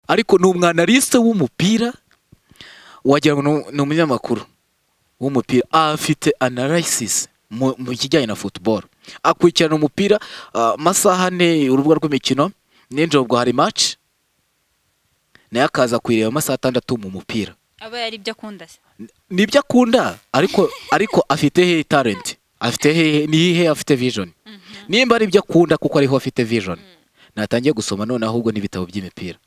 ariko ni umwanalisite w'umupira wagira ngo ni umunyamakuru w'umupira afite analysis mu mu kijyanye na football akurikirana umupira ah, amasaha ane urubuga rw'imikino ninjoro ubwo hari match nayo akaza kuyireba amasaha atandatu mu mupira aba yari ibyo akunda se nibyo akunda ariko ariko afite hehe talent afite hehe nihe afite vision nimba ari ibyo akunda kuko ariho afite vision natangiye gusoma none ahubwo n'ibitabo by'imipira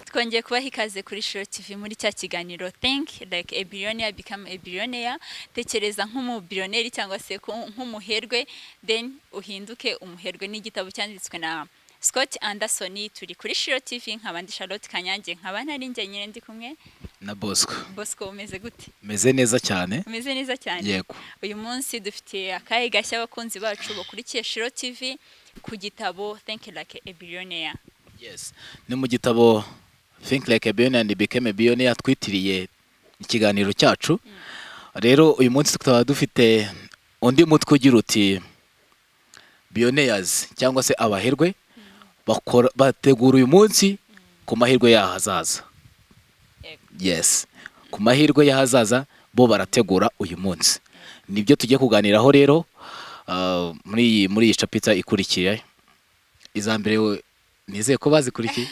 twongeye kubaha ikaze kuri shiro tv muri cya kiganiro think like a billionaire become a billionaire tekereza nk'umubillionaire cyangwa se ku- nk'umuherwe then uhinduke umuherwe n'igitabo cyanditswe na Scott Anderson turi kuri shiro tv nk'abandi Charlotte Kanyange nkaba ntari njye nyine ndi kumwe na bosco Bosco umeze gute meze neza cyane umeze neza cyane yego uyu munsi dufitiye akahe gashya abakunzi bacu bakurikiye shiro tv ku gitabo think like a billionaire yes ni mu gitabo think like a billionaire and become a billionaire twitiriye ikiganiro cyacu rero uyu munsi tukaba dufite undi mutwe ugira uti billionaires cyangwa se abaherwe bakora bategura uyu munsi ku mahirwe y'ahazaza Yego. yes ku mahirwe y'ahazaza bo barategura uyu munsi nibyo tugiye kuganiraho rero ah, muri iyi muri iyi capita ikurikiye iza mbere we- nizeye ko bazikurikiye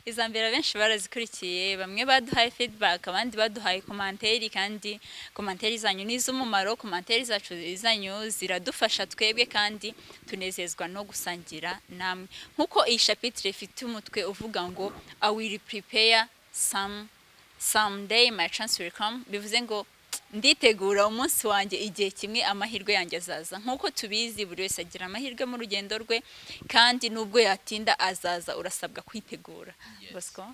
iza mbere abenshi barazikurikiye bamwe baduhaye feedback abandi baduhaye komanteri kandi komanteri zanyu ni iz'umumaro komanteri zacu zanyu ziradufasha twebwe kandi tunezezwa no gusangira namwe nk'uko iyi shapitire ifite umutwe uvuga ngo i will prepare some someday my chance will come bivuze ngo nditegura umunsi wanjye igihe kimwe amahirwe yanjye azaza nk'uko tubizi buri wese agira amahirwe mu rugendo rwe kandi n'ubwo yatinda azaza urasabwa kwitegura Bosco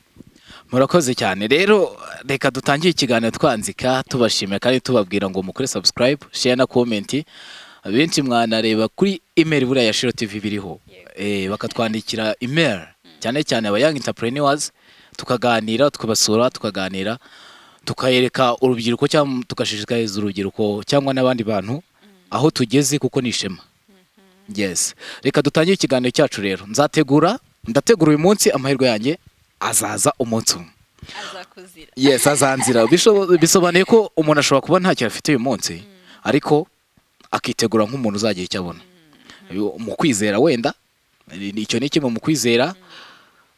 murakoze cyane rero reka dutangire ikiganiro twanzika tubashimira kandi tubabwira ngo mukore subscribe share na comment benshi mwanareba kuri email buriya ya Shiro TV biriho eh bakatwandikira email cyane cyane aba young entrepreneurs tukaganira tukabasura tukaganira tukayereka urubyiruko cyangwa tugashishikariza urubyiruko cyangwa n'abandi bantu aho tugeze kuko ni ishema yes reka dutangire ikiganiro cyacu rero nzategura ndategura uyu munsi amahirwe yanjye azaza umunsi umwe azakuzira yes azanzira Bisho- bisobanuye ko umuntu ashobora kuba ntacyo afite uyu munsi ariko akitegura nk'umuntu uzagira icyo abona Yo, mu kwizera wenda ni- ni- icyo ni kimwe mu kwizera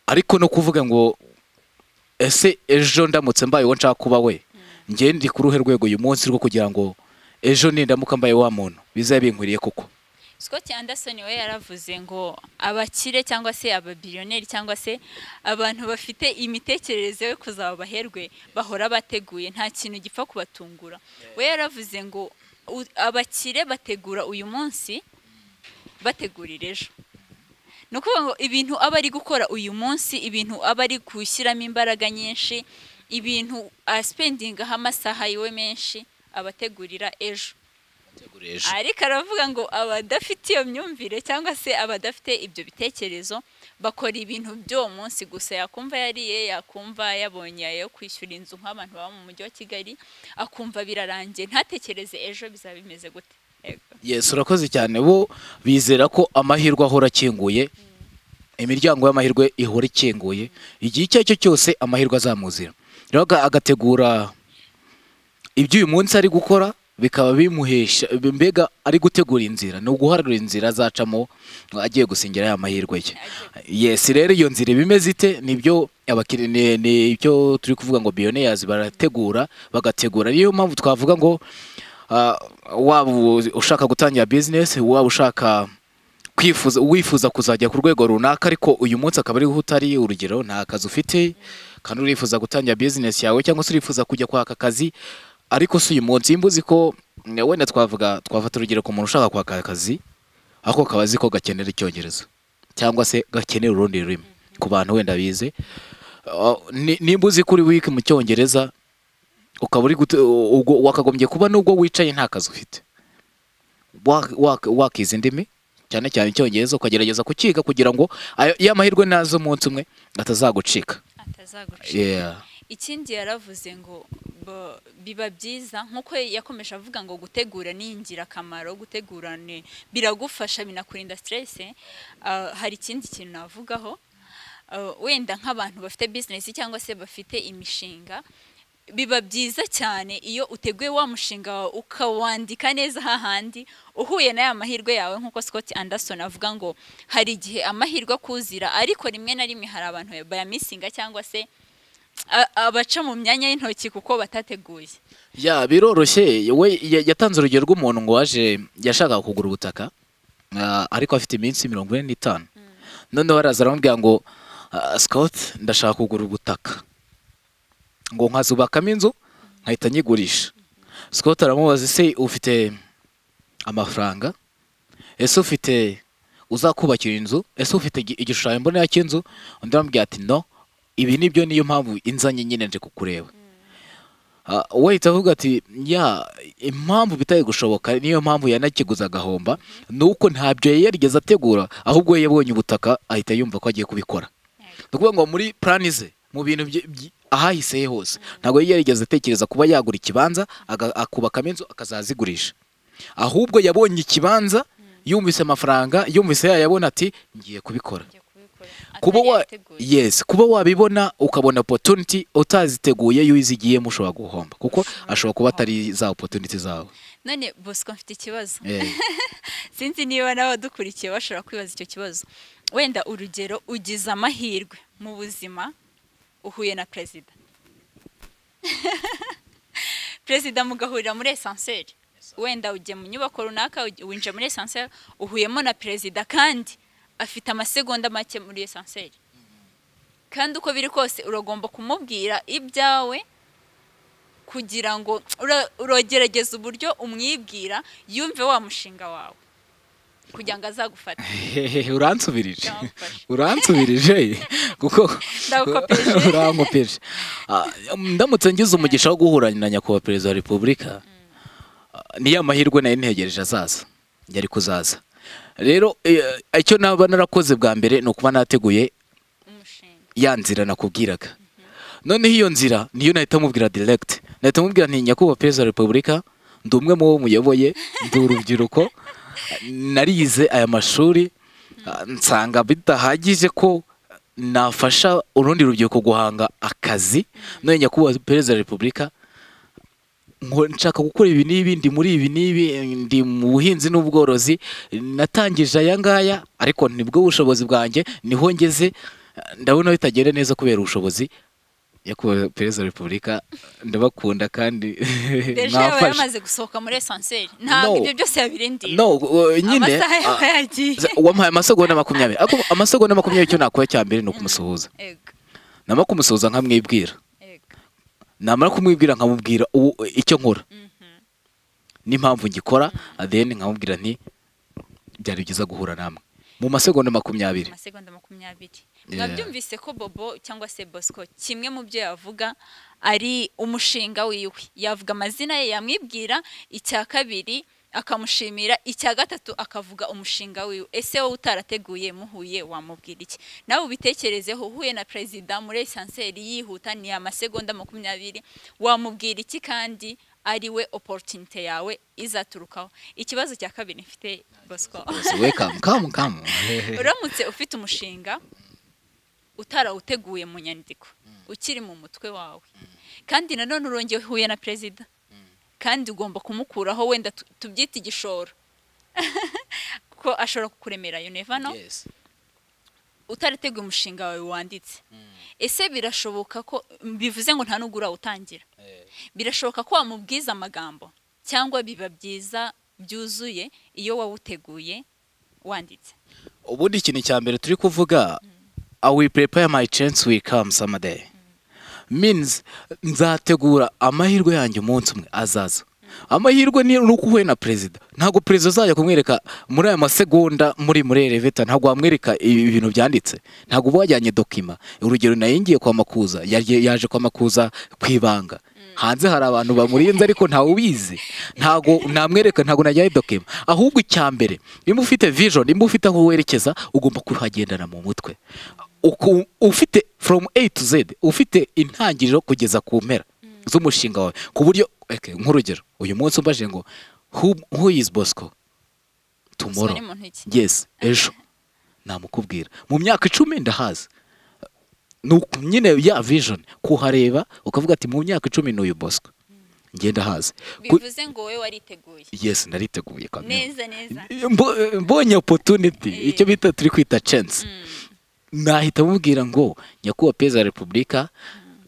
ariko no kuvuga ngo ese ejo ndamutse mbaye uwo nshaka kuba we njye ndi ku ruhe rwego uyu munsi rwo kugira ngo ejo nindamuka mbaye wa muntu bizabe binkwiriye koko Scott Anderson we yaravuze ngo abakire cyangwa se ababillionaire cyangwa se abantu bafite imitekerereze yo kuzaba abaherwe bahora bateguye nta kintu gipfa kubatungura we yaravuze ngo u- abakire bategura uyu munsi bategurira ejo ni ukuvuga ngo ibintu aba ari gukora uyu munsi ibintu aba ari gushyiramo imbaraga nyinshi ibintu asipendingaho amasaha yiwe menshi abategurira ejo ariko aravuga ngo abadafite iyo myumvire cyangwa se abadafite ibyo bitekerezo bakora ibintu by'uwo munsi gusa yakumva yariye yakumva yabonye ayo kwishyura inzu nk'abantu baba mu mujyi wa kigali akumva birarangiye ntatekereze ejo bizaba bimeze gute Yego. Yes urakoze cyane bo bizera ko amahirwe ahora akinguye imiryango y'amahirwe ihora ikinguye igihe icyo ari cyo cyose amahirwe azamuzira rero aga- agategura ibyo uyu munsi ari gukora bikaba bimuhesha mbega ari gutegura inzira ni uguharura inzira azacamo agiye gusingira ya mahirwe ye yes rero iyo nzira iba imeze ite nibyo abakiri ni ni ibyo turi kuvuga ngo billionaires barategura bagategura niyo mpamvu twavuga ngo ah, waba u- ushaka gutangira business waba ushaka kwifuza wifuza kuzajya ku rwego runaka ariko uyu munsi akaba ariho utari urugero nta kazi ufite kandi urifuza gutangira business yawe cyangwa se urifuza kujya kwaka akazi ariko si uyu munsi imba uzi ko mm, wenda twavuga twafata urugero ku muntu ushaka kwaka akazi ako kaba azi ko gakenera icyongereza cyangwa se gakenera urundi rurimi ku bantu wenda bize Uh, ni- nimba uzi ko uri weak mu cyongereza ukaba uri gute- ubwo wakagombye kuba nubwo wicaye nta kazi ufite Wa- wa- wakiza indimi cyane cyane icyongereza ukagerageza kukiga kugira ngo ayo- ya mahirwe naza umunsi umwe atazagucika atazagucika Yeah. ikindi yaravuze ngo bo- biba byiza nk'uko yakomeje avuga ngo gutegura ni ingirakamaro gutegurane biragufasha binakurinda stress Ah, hari ikindi kintu navugaho Ah, wenda nk'abantu bafite business cyangwa se bafite imishinga biba byiza cyane iyo uteguye wa mushinga wawe ukawandika neza hahandi uhuye n'aya mahirwe yawe nk'uko Scott Anderson avuga ngo hari igihe amahirwe akuzira ariko rimwe na rimwe hari abantu bayamisinga cyangwa se a- abaca mu myanya y'intoki kuko batateguye ya biroroshye we ya- yatanze urugero rw'umuntu ngo waje yashakaga kugura ubutaka ah, ariko afite iminsi mirongo ine n'itanu noneho araza aramubwira ngo sikawuti ndashaka kugura ubutaka ngo nkazubakamo inzu nkahita nyigurisha sikawuti aramubaza ese ufite amafaranga ese ufite uzakubakira inzu ese ufite igi- igishushanyo mbonera cy'inzu undi aramubwira ati no ibi nibyo niyo mpamvu inzanye nyine nje kukureba Ah, we ahita avuga ati ya impamvu bitaye gushoboka niyo mpamvu yanakiguze agahomba ni uko ntabyo yari yarigeze ategura ahubwo we yabonye ubutaka ahita yumva ko agiye kubikora ni ukuvuga ngo muri plani ze mu bintu bye- byi- ahahise he hose ntabwo yari yarigeze atekereza kuba yagura ikibanza aga- akubakamo inzu akazazigurisha ahubwo yabonye ikibanza yumvise amafaranga yumvise yayabona ati ngiye kubikora kuba wa yes kuba wabibona ukabona opportunity utaziteguye iyo uyizigiyemo ushobora guhomba kuko ashobora kuba atari za opportunity zawe none bosco mfite ikibazo Eh, sinzi niba n'abadukurikiye bashobora kwibaza icyo kibazo wenda urugero ugize amahirwe mu buzima uhuye na perezida perezida mugahurira muri esanseri wenda ugiye mu nyubako runaka ugi- winjiye muri esanseri uhuyemo na perezida kandi afite amasegonda make muri esanseri kandi uko biri kose uragomba kumubwira ibyawe kugira ngo ura- urogerageza uburyo umwibwira yumve wa mushinga wawe kugira ngo azagufate hehehe, uransubirije Byamfashe. uransubirije kuko Ndagukopeje. urankopeje Ah, ndamutse ngize umugisha wo guhura na nyakubahwa perezida wa repubulika ah, niyo amahirwe nari ntegereje azaza yari kuzaza rero eh, icyo naba narakoze bwa mbere ni ukuba nateguye umushinga ya nzira nakubwiraga noneho iyo nzira niyo nahita mubwira direct nahita mubwira nti nyakubahwa perezida wa repubulika ndi umwe mu bo muyoboye ndi urubyiruko narize aya mashuri ah, nsanga bidahagije ko nafasha urundi rubyiruko guhanga akazi none nyakubahwa perezida wa repubulika ngo nshaka gukora ibi n'ibi ndi muri ibi n'ibi ndi mu buhinzi n'ubworozi natangije aya ngaya ariko nibwo bushobozi bwanjye niho ngeze ndabona bitagenda neza kubera ubushobozi nyakubahwa perezida wa repubulika ndabakunda kandi deje yaba mwafashe yamaze gusohoka muri esanseri No. ntabwo ibyo byose yabirindiye no uh, nyine amasaha yaba ah, yagiye wamuhaye amasegonda makumyabiri ariko amasegonda makumyabiri icyo nakora cya mbere ni ukumusuhuza Ego, namara kumusuhuza nkamwibwira ego. namara kumwibwira nkamubwira uwo- icyo nkora Mhm. n'impamvu ngikora then nkamubwira nti byari byiza guhura namwe mu masegonda makumyabiri amasegonda makumyabiri Yeah. mwabyumvise ko bobo cyangwa se bosco kimwe mu byo yavuga ari umushinga wiwe yavuga amazina ye yamwibwira icya kabiri akamushimira icya gatatu akavuga umushinga wiwe ese wowe utarateguye muhuye wamubwira iki nawe ubitekerezeho uhuye na perezida muri esanseri yihuta ni amasegonda makumyabiri wamubwira iki kandi ari we oporutinite yawe izaturukaho ikibazo cya kabiri mfite bosco we kamu kamu kamu uramutse ufite umushinga utarawuteguye mu nyandiko ukiri mu mutwe wawe kandi nanone urongeye uhuye na perezida kandi ugomba kumukuraho wenda tu- tubyite igishoro kuko ashobora kukuremera you never know Yes. utarateguye umushinga wawe wanditse ese birashoboka ko bivuze ngo nta nubwo urawutangira birashoboka ko wamubwiza amagambo cyangwa biba byiza byuzuye iyo wawuteguye wanditse ubundi ikintu cya mbere turi kuvuga i will prepare my chance will come someday means nzategura amahirwe yanjye umunsi umwe azaza amahirwe ni ni uko uhuye na perezida ntabwo perezida azajya kumwereka muri aya masegonda muri muri eleveta ntabwo wamwereka ibi bintu byanditse ntabwo uba wajyanye dokima urugero nayingiye kwa makuza yaje yaje kwa makuza ku ibanga hanze hari abantu bamurinze ariko ntawe ubizi ntabwo namwereka ntabwo najyayo dokima ahubwo icya mbere niba ufite vision niba ufite aho werekeza ugomba kuhagendana mu mutwe Uku- ufite foromu eyi tu zedi ufite intangiriro kugeza ku mpera z'umushinga wawe ku buryo eke, nk'urugero uyu munsi umbaje ngo hu izi bosco tumoro ni muntu iki yesi ejo namukubwira mu myaka icumi ndahazi ni uku nyine ya vision kuhareba ukavuga ati mu myaka icumi ni uyu bosco ngenda hazi bivuze ngo wowe wariteguye yesi nariteguye kamera neza neza Mbo- mbonye opportunity Eh. icyo bita turi kwita chance nahita mubwira ngo nyakubahwa perezida wa repubulika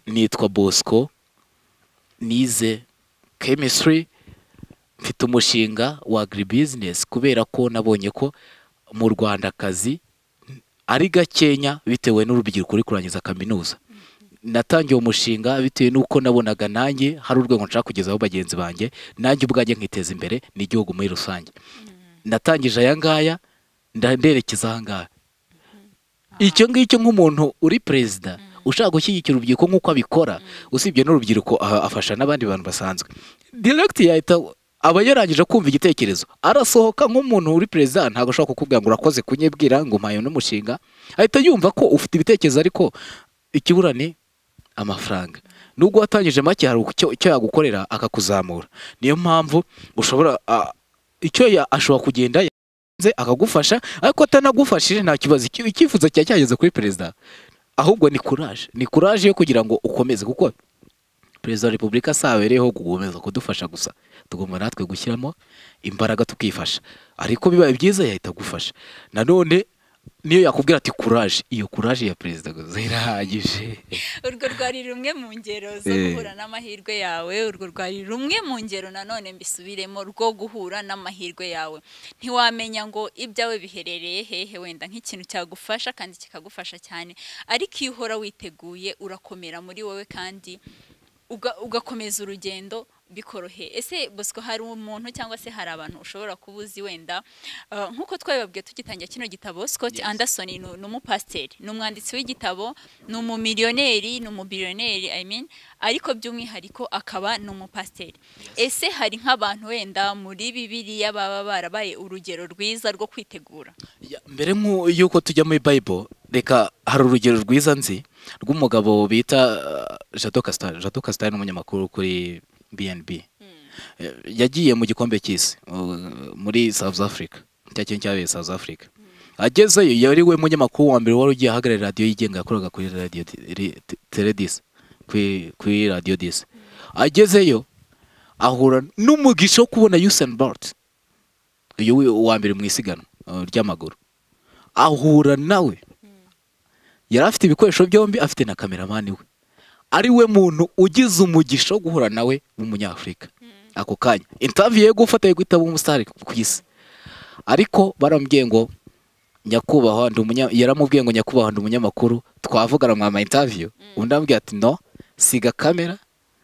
nitwa bosco nize chemistry mfite umushinga wa agribusiness kubera ko nabonye ko mu rwanda akazi ari gakenya bitewe n'urubyiruko ruri kurangiza kaminuza natangiye uwo mushinga bitewe n'uko nabonaga nanjye hari urwego nshaka kugezaho bagenzi banjye nanjye ubwanjye nkiteza imbere n'igihugu muri rusange natangije aya ngaya nda- nderekeza aha ngaha icyo ngicyo nk'umuntu uri perezida ushaka gushyigikira urubyiruko nk'uko abikora usibye n'urubyiruko aha, afasha n'abandi bantu basanzwe direkiti yahita aba yarangije kumva igitekerezo arasohoka nk'umuntu uri perezida ntabwo ashobora kukubwira ngo urakoze kunyibwira ngo mpaye n'umushinga ahita yumva ko ufite ibitekerezo ariko ikibura ni amafaranga nubwo watangije make hari icyo icyo yagukorera akakuzamura niyo mpamvu ushobora a- icyo ya- ashobora kugenda yaranze akagufasha ariko atanagufashije nta kibazo icyo- icyifuzo cyawe cyageze kuri perezida ahubwo ni kuraje ni kuraje yo kugira ngo ukomeze kuko perezida wa repubulika si abereyeho gukomeza kudufasha gusa tugomba natwe gushyiramo imbaraga tukifasha ariko bibaye byiza yahita agufasha nanone niyo yakubwira ati kuraje iyo kuraje ya perezida gusa irahagije urwo rwari rumwe mu ngero zo Eh. guhura n'amahirwe yawe urwo rwari rumwe mu ngero nanone mbisubiremo rwo guhura n'amahirwe yawe ntiwamenya ngo ibyawe biherereye hehe wenda nk'ikintu cyagufasha kandi kikagufasha cyane ariko iyo uhora witeguye urakomera muri wowe kandi uga- ugakomeza urugendo bikoroheye ese bosco hari umuntu cyangwa se hari abantu ushobora kuba uzi wenda Uh, nk'uko twabibabwiye tugitangira kino gitabo Scott Yes. Anderson ni ni umupasiteri ni umwanditsi w'igitabo ni umumiliyoneri ni umubiliyoneri I mean ariko by'umwihariko akaba ni umupasiteri ese hari nk'abantu wenda muri bibiliya baba barabaye urugero rwiza rwo kwitegura Ya, mbere nk'u- y'uko tujya muri bible reka hari urugero rwiza nzi rw'umugabo bita uh, jado kasitari jado kasitari ni umunyamakuru kuri bnb Eh, yagiye mu gikombe cy'isi uh, muri south africa cya kintu cyabereye south africa agezeyo yari we munyamakuru wa mbere wari ugiye ahagarara radiyo yigenga yakoraga kuri radiyo teredisi kuri kuri radiyo disi agezeyo ahura n'umugisha wo kubona Usain Bolt uyu we- uwa mbere mu isiganwa uh, ry'amaguru ahura nawe yari afite ibikoresho byombi afite na kameramani we ari we muntu ugize umugisha wo guhura nawe w'umunyafurika ako kanya intaviyo yo gufata yo guhita umusitari ku isi ariko baramubwiye ngo nyakubahwa ndi umunya- yaramubwiye ngo nyakubahwa ndi umunyamakuru twavugana mwama intaviyo undi amubwiye ati no siga kamera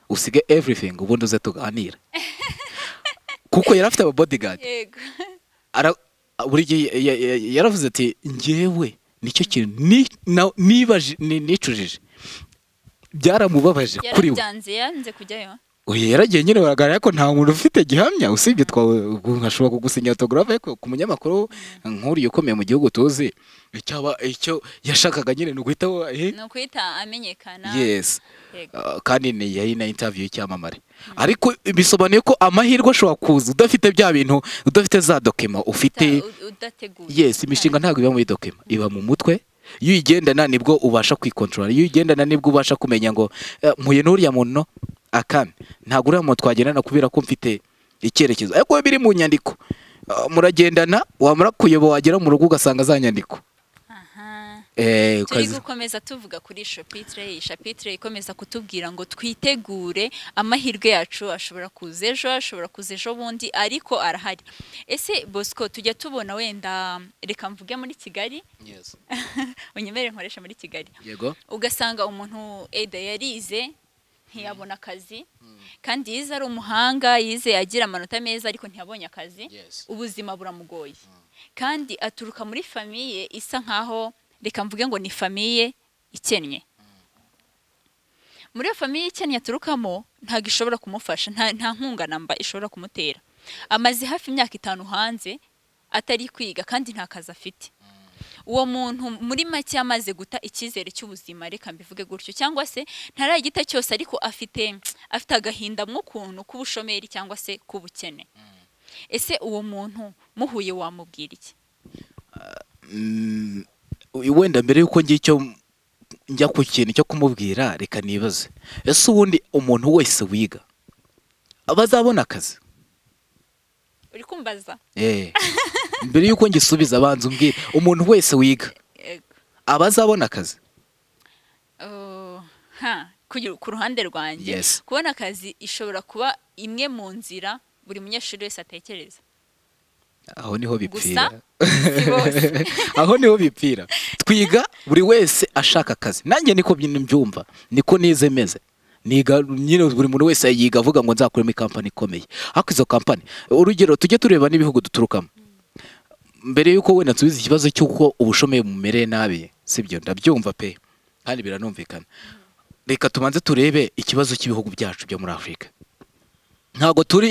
usige everything ubundi uze tuganira kuko yari afite ababodygadi yego ara buri gihe ya- ya- ya- yaravuze ati njyewe nicyo kintu ni- na- nibaje- ni- nicujije byaramubabaje kuri we yarabyanze yanze kujyayo Oya, yaragiye nyine baragaragara ko nta muntu ufite gihamya usibye twawe nkashobora kugusinya autographe ariko ku munyamakuru nk'uriya ukomeye mu gihugu tuzi icyaba icyo yashakaga nyine ni uguhita we- eh, ni ukwita amenyekana yes yego Uh, kandi ni yari na interview y'icyamamare ariko bisobanuye ko amahirwe ashobora kuza udafite bya bintu udafite za dokima ufite Uta- u- udateguye yes imishinga ntabwo iba muri dokima iba mu mutwe iyo uyigendana nibwo ubasha kwikontorora iyo uyigendana nibwo ubasha kumenya ngo "Eh, mpuye n'uriya muntu akame ntabwo uriya muntu twagendana kubera ko mfite icyerekezo ariko biba biri mu nyandiko Ah, muragendana wamara kuyoba wagera mu rugo ugasanga za nyandiko Aha. Eh, turi ukazi- gukomeza tuvuga kuri shapitire iyi shapitire ikomeza kutubwira ngo twitegure amahirwe yacu ashobora kuza ejo ashobora kuza ejo bundi ariko arahari ese bosco tujya tubona wenda reka mvuge muri kigali unyemere nkoresha muri kigali yego ugasanga umuntu eda yarize ntiyabona akazi kandi yize ari umuhanga yize agira amanota meza ariko ntiyabonye akazi ubuzima buramugoye kandi aturuka muri famiye isa nkaho reka mvuge ngo ni famiye ikennye muri iyo famiye ikennye aturukamo ntabwo ishobora kumufasha nta nta nkunga namba ishobora kumutera amaze hafi imyaka itanu hanze atari kwiga kandi nta kazi afite uwo muntu muri make yamaze guta icyizere cy'ubuzima reka mbivuge gutyo cyangwa se ntaragita cyose ariko afite afite agahinda mw'ukuntu k'ubushomeri cyangwa se k'ubukene ese uwo muntu muhuye wamubwira iki Mm, wenda mbere y'uko ngira icyo njya ku kintu cyo kumubwira reka nibaze ese ubundi umuntu wese wiga aba azabona akazi uri kumbaza Eh. mbere y'uko ngisubiza abanza umbwire umuntu wese wiga Yego. aba azabona akazi Oh, ha, kugira- ku ruhande rwanjye Yes. kubona akazi ishobora kuba imwe mu nzira buri munyeshuri wese atekereza aho niho bipfira Gusa, si bose aho niho bipfira twiga buri wese ashaka akazi nanjye niko byino mbyumva niko nize meze niga nyine buri muntu wese yiga avuga ngo nzakuremo ikampani ikomeye ariko izo kampani urugero tujye tureba n'ibihugu duturukamo mbere y'uko wenda nsubiza ikibazo cy'uko ubushomeri bumereye nabi sibyo ndabyumva pe kandi biranumvikana reka tubanze turebe ikibazo cy'ibihugu byacu byo muri afurika ntabwo turi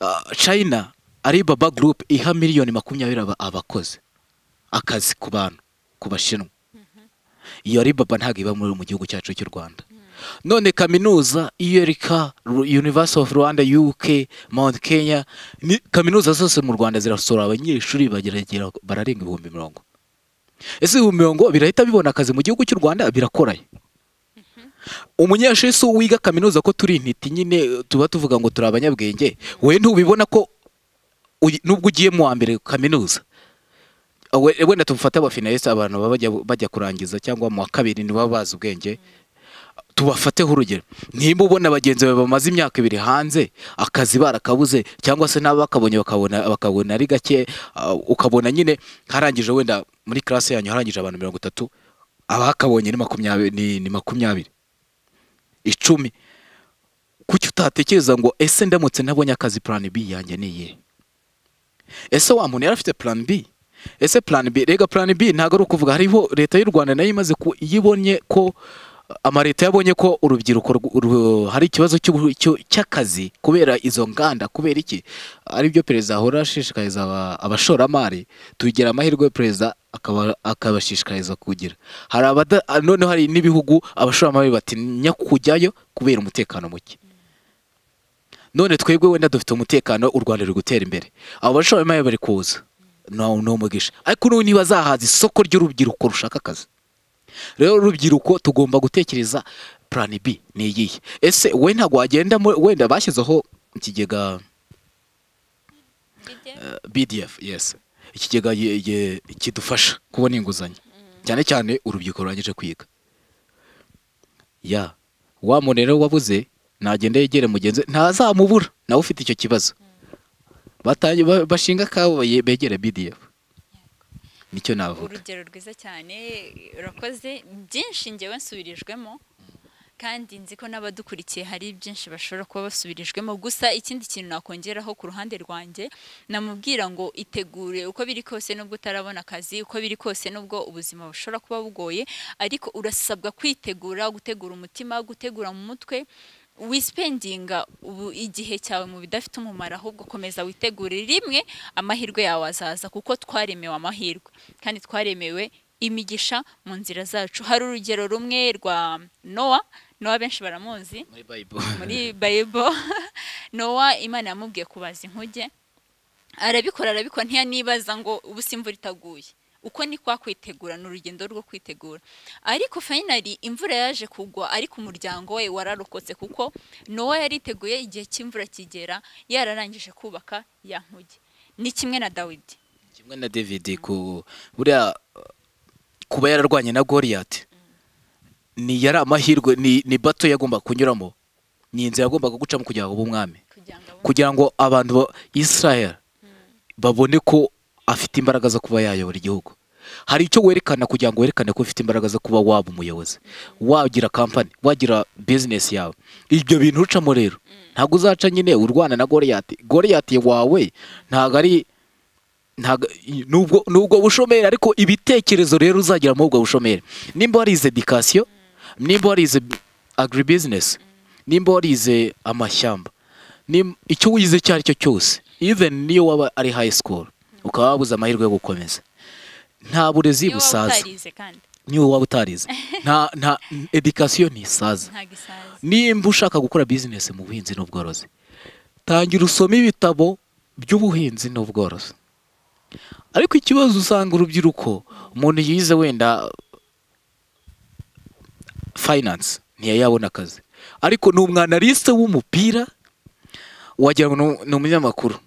ah, china alibaba group iha miliyoni makumyabiri aba- abakozi akazi ku bantu ku bashinwa iyo alibaba ntabwo iba muri mu gihugu cyacu cy'u rwanda none kaminuza iyo reka Ru- university of rwanda uk mount kenya ni kaminuza zose mu rwanda zirasohora abanyeshuri bageragera bararenga ibihumbi mirongo ese ibihumbi mirongo birahita bibona akazi mu gihugu cy'u rwanda birakoraye umunyeshuri si uwiga kaminuza ko turi intiti nyine eh, tuba tuvuga ngo turi abanyabwenge we ntubibona ko uyi- nubwo ugiye mu wa mbere kaminuza we- wenda tufate abafinaliste abantu baba bajya, bajya kurangiza cyangwa mu wa kabiri ntibaba bazi ubwenge tubafateho urugero nimba ubona bagenzi bawe bamaze imyaka ibiri hanze akazi barakabuze cyangwa se nabo bakabonye bakabona bakabona ari gake ah, ukabona nyine harangije wenda muri classe yanyu harangije abantu mirongo itatu abakabonye ni makumyabiri ni- ni makumyabiri icumi kuki utatekereza ngo ese ndamutse ntabonye akazi plan B yanjye ni iyihe ese wa muntu yari afite plan B ese plan B rega plan B ntabwo ari ukuvuga hariho leta y'u Rwanda nayo imaze ku- yibonye ko amareta yabonye ko urubyiruko rw- ru- hari ikibazo cy'ubu- cyo- cy'akazi kubera izo nganda kubera iki ari byo perezida ahora ashishikariza aba- abashoramari tugira amahirwe perezida akaba- akabashishikariza kugira hari abada ah, noneho hari n'ibihugu abashoramari batinya kujyayo kubera umutekano muke none twebwe wenda dufite umutekano u rwanda ruri gutera imbere abo bashoramari bari kuza no no mugisha ariko n'ubu ntibazahaza isoko ry'urubyiruko rushaka akazi rero urubyiruko tugomba gutekereza plan B ni iyihe ese we ntabwo wagenda mu- wenda bashyizeho ikigega eh, BDF yes ikigega ye- ye- kidufasha kubona inguzanyo cyane cyane urubyiruko rurangije kwiga ya wa muntu rero wabuze nagenda yegere mugenzi we, ntazamubura nawe ufite icyo kibazo batangiye ba- bashinga akabo baye- begere BDF nicyo navuga urugero rwiza cyane urakoze byinshi ngewe nsubirijwemo kandi nzi ko n'abadukurikiye hari byinshi bashobora kuba basubirijwemo gusa ikindi kintu nakongeraho ku ruhande rwanjye namubwira ngo itegure uko biri kose n'ubwo utarabona akazi uko biri kose n'ubwo ubuzima bushobora kuba bugoye ariko urasabwa kwitegura gutegura umutima gutegura mu mutwe wisipendinga ubu igihe cyawe mu bidafite umumaro ahubwo komeza witegure rimwe amahirwe yawe azaza kuko twaremewe amahirwe kandi twaremewe imigisha mu nzira zacu hari urugero rumwe rwa nowa nowa benshi baramuzi muri Bible muri bayibo nowa imana yamubwiye kubaza inkuge arabikora arabikora ntiyanibaza ngo ubu si imvura itaguye uko ni kwa kwitegura ni urugendo rwo kwitegura ariko fayinali imvura yaje kugwa ariko umuryango we wararokotse kuko nowa yariteguye igihe cy'imvura kigera yararangije kubaka ya nkuge ni kimwe na dawidi kimwe na david ku buriya uh, kuba yararwanye na Goliath ni yari amahirwe ni, ni bato yagomba kunyuramo ni inzira yagombaga gucamo kugira ngo abe umwami kugira ngo abone- kugira ngo abantu ba israel babone ko afite imbaraga zo kuba yayobora igihugu hari icyo werekana kugira ngo werekane ko ufite imbaraga zo kuba waba umuyobozi wagira kampani wagira bizinesi yawe ibyo bintu ucamo rero ntabwo uzaca nyine urwana na goriyati goriyati wawe ntabwo ari ntago- i- nubwo nubwo bushomeri ariko ibitekerezo rero uzagira muri ubwo bushomeri nimba warize edikasiyo nimba warize agribusiness nimba warize amashyamba nim- icyo wize icyo ari cyo cyose even niyo waba ari high school ukaba wabuze amahirwe yo gukomeza nta burezi niyo waba busaza utarize kandi niyo waba utarize nta nta edikasiyo ntisaza ntabwo isaza nimba ushaka gukora bizinesi mu buhinzi n'ubworozi tangira usome ibitabo by'ubuhinzi n'ubworozi ariko ikibazo usanga urubyiruko umuntu yize wenda finance ntiyayabona akazi ariko ni umwanaliste w'umupira wagira ngo ni- ni umunyamakuru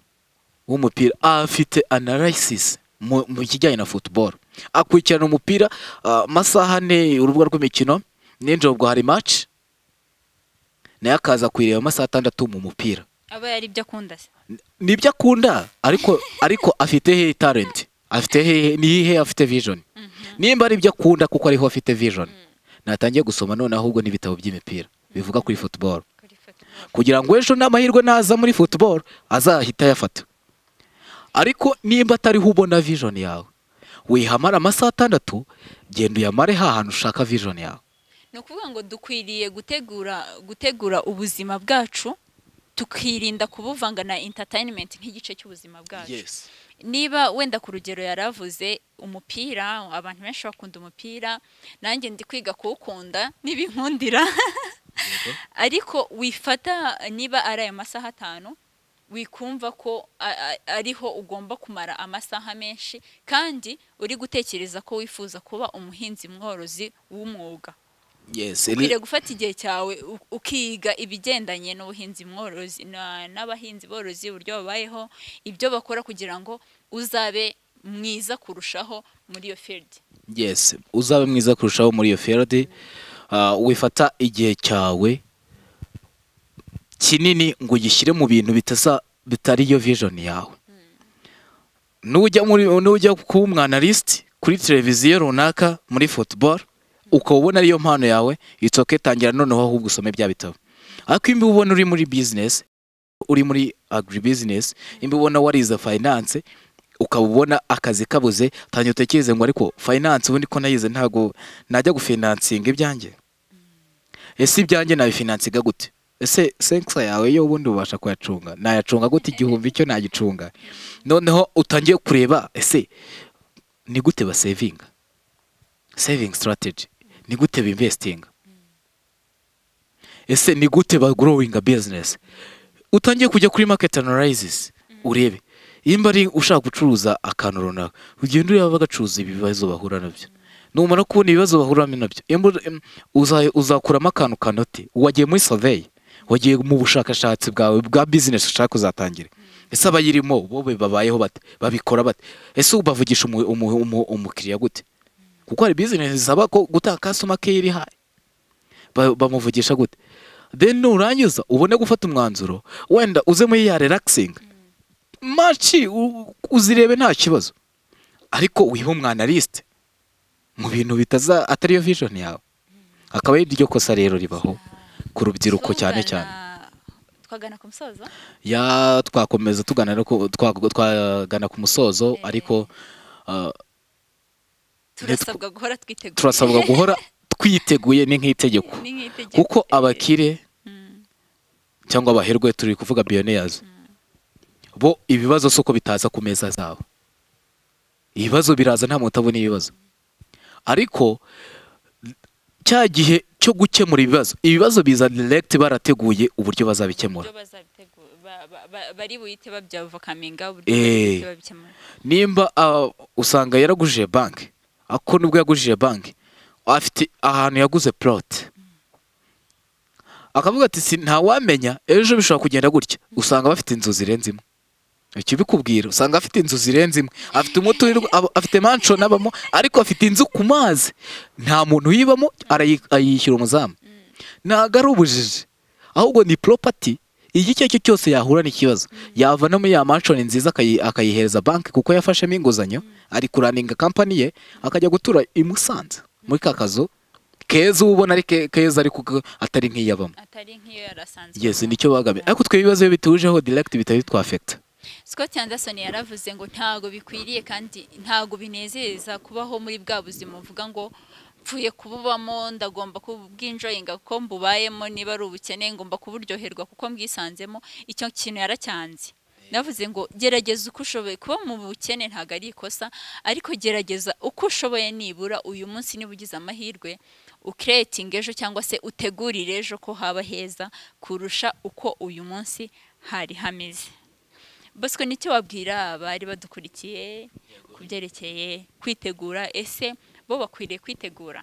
w'umupira afite analysis mu mu kijyanye na football akurikirana umupira ah, amasaha ane urubuga rw'imikino ninjoro ubwo hari match naye akaza kuyireba amasaha atandatu mu mupira aba yari ibyo akunda se nibyo akunda ariko ariko afite hehe talent afite hehe nihe afite vision nimba ari ibyo akunda kuko ariho afite vision natangiye gusoma none ahubwo n'ibitabo by'imipira bivuga kuri football kuri foto kugira ngo ejo n'amahirwe naza muri football azahita ayafata ariko nimba atariho ubona vision yawe wihamara amasaha atandatu genda uyamare hahantu ushaka vision yawe ni ukuvuga ngo dukwiriye gutegura gutegura ubuzima bwacu tukirinda kubuvanga na entertainment nk'igice cy'ubuzima bwacu niba wenda ku rugero yari avuze umupira abantu benshi bakunda umupira nanjye ndi kwiga kuwukunda n'ibinkundira ariko wifata niba ari aya masaha atanu wikumva ko a- a- ariho ugomba kumara amasaha menshi kandi uri gutekereza ko wifuza kuba umuhinzi mworozi w'umwuga yes ukwiriye gufata igihe cyawe u- ukiga ibigendanye n'ubuhinzi mworozi na- n'abahinzi borozi uburyo babayeho ibyo bakora kugira ngo uzabe mwiza kurushaho muri iyo field yes uzabe mwiza kurushaho muri iyo field Ah, wifata igihe cyawe kinini ngo ugishyire mu bintu bitasa bitari iyo vision yawe nujya muri nujya kuba umwanalist kuri televiziyo runaka muri football ukaba ubona ariyo mpano yawe it's okay tangira noneho ahubwo usome bya bitabo ariko imbi ubona uri muri business uri muri agribusiness imbi ubona warize finance ukaba ubona akazi kabuze tangira utekereze ngo ariko finance ubundi ko nayize ntabwo najya gufinansinga ibyanjye ese ibyanjye nabifinansinga gute ese senkisa yawe yo ubundi ubasha kuyacunga nayacunga gute igihumbi cyo nagicunga noneho utangiye kureba ese ni gute basevinga saving strategy ni gute binvestinga ese ni gute bagrowinga business utangiye kujya kuri market analysis urebe nimba ari ushaka gucuruza akantu runaka ugenda ureba bagacuruza ibibazo bahura nabyo numara kubona ibibazo bahura nabyo nimba- em, uza- uzakuramo akantu kanote wagiye muri survey wagiye mu bushakashatsi bwawe bwa business ushaka kuzatangira ese abayirimo bobe babayeho bate babikora bate ese ubavugisha umu- umu- umu- umukiriya gute kuko hari business zisaba ko gutanga customer care ihaye Ba- bamuvugisha gute then nurangiza ubone gufata umwanzuro wenda uze muri ya relaxing maci u- uzirebe nta kibazo ariko wiha umwanaliste mu bintu bitaza atari yo vision yawe akaba ari ryo kosa rero ribaho ku rubyiruko cyane cyane Twagana- twagana ku musozo ya twakomeza tugana no ku- twa- twagana ku musozo ariko ah, turasabwa guhora twiteguye turasabwa guhora twiteguye ni nk'itegeko Ni nk'itegeko. kuko abakire cyangwa abaherwe turi kuvuga billionaires bo ibibazo si uko bitaza ku meza zabo ibibazo biraza nta muntu utabona ibibazo ariko cya gihe cyo gukemura ibibazo ibibazo biza direct barateguye uburyo bazabikemura Uburyo bazabitegura, ba- ba- ba- bari buhite babyavokaminga uburyo Eh. bari buhite babikemura nimba ah, usanga yaragujije banki ako nibwo yagujije banki afite ahantu yaguze plote akavuga ati "Si- ntawamenya ejo bishobora kugenda gutya usanga bafite inzu zirenze imwe ikibikubwira usanga afite inzu zirenze imwe afite umuturirwa aba- afite manshoni abamo ariko afite inzu ku mazi nta muntu uyibamo arayi- ayishyura umuzamu ntabwo ari ubujiji ahubwo ni poropati igihe icyo ari cyo cyose yahura n'ikibazo yava no muri ya manshoni nziza akayi- akayihereza banki kuko yafashemo inguzanyo ari kuraninga kampani ye akajya gutura i Musanze muri ka kazu keza uba ubona ari ke- keza ariko ko atari nk'iyabamo atari nk'iyo yari asanzwe yes nicyo bagambye ariko twe ibibazo iyo bitujeho direct bitari twafekita Scott Anderson yaravuze ngo ntago bikwiriye kandi ntago binezeza kubaho muri bwa buzima uvuga ngo pfuye kububamo ndagomba kubwinjoyinga kuko mbubayemo niba ari ubukene ngomba kuburyoherwa kuko mbwisanzemo icyo kintu yaracyanze navuze ngo gerageza uko ushoboye kuba mu bukene ntabwo ari ikosa ariko gerageza uko ushoboye nibura uyu munsi niba ugize amahirwe ukeretinga ejo cyangwa se utegurire ejo ko haba heza kurusha uko uyu munsi hari hameze bosco nicyo wabwira abari badukurikiye ku byerekeye kwitegura ese bo bakwiriye kwitegura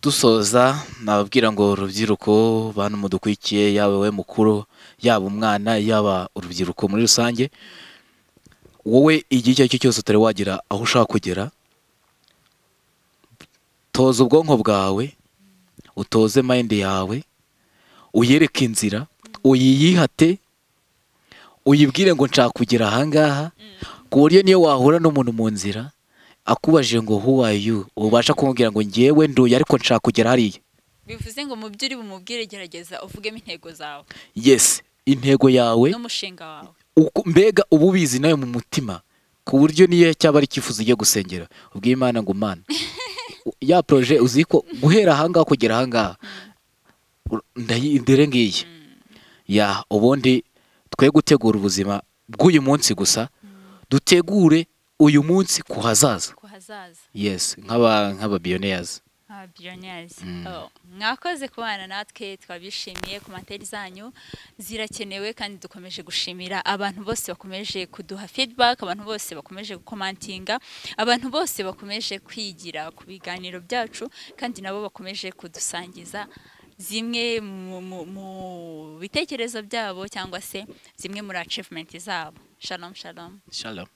dusoza nababwira ngo urubyiruko bantu mudukwikiye yaba we mukuru yaba umwana yaba urubyiruko muri rusange wowe igihe icyo ari cyo cyose utari wagira aho ushaka kugera toza ubwonko bwawe utoze mayindi yawe uyereke inzira uyiyihate uyibwire ngo nshaka kugera ahangaha ku buryo niyo wahura n'umuntu mu nzira akubajije ngo who are you ubasha kumubwira ngo ngewe nduye ariko nshaka kugera hariya bivuze ngo mu byo uri bumubwire gerageza uvugemo intego zawe yes intego yawe n'umushinga wawe uko- mbega uba ubizi nawe mu mutima ku buryo niyo cyaba ari icyifuzo ugiye gusengera ubwiye imana ngo mana ya poroje uzi ko guhera ahangaha kugera ahangaha ur- ndayi- ndere ngiyi ya ubundi twe gutegura ubuzima bw'uyu munsi gusa dutegure uyu munsi ku hazaza ku hazaza yes nk'aba nk'ababiyoneyazi ababillionaires Mm. Oh, mwakoze kubana natwe twabishimiye ku materi zanyu zirakenewe kandi dukomeje gushimira abantu bose bakomeje kuduha feedback abantu bose bakomeje gukomantinga abantu bose bakomeje kwigira ku biganiro byacu kandi nabo bakomeje kudusangiza zimwe mu, mu, mu bitekerezo byabo cyangwa se zimwe muri achievement zabo shalom shalom shalom